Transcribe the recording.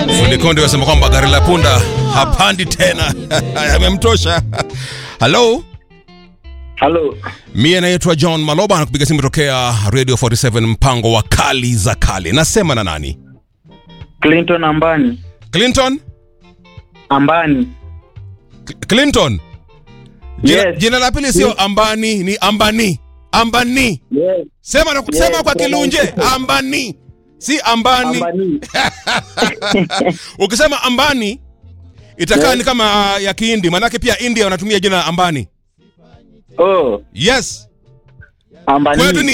Fundi Konde wasema kwamba gari la punda hapandi tena, yamemtosha. Halo, Halo, mie naitwa John Maloba na kupiga simu tokea Radio 47 mpango wa kali za kale. Nasema na nani? Clinton Ambani. Clinton? Ambani. Cl- Clinton? Jina, Yes. jina la pili sio Ambani, ni Ambani. Ambani. Yes, Sema na kusema Yes, kwa Kilunje, Ambani. Si Ambani. Ambani. Ukisema Ambani itakaa Yes. ni kama ya Kihindi, manake pia India wanatumia jina Ambani. Oh, Yes. Ambani. Kwetu ni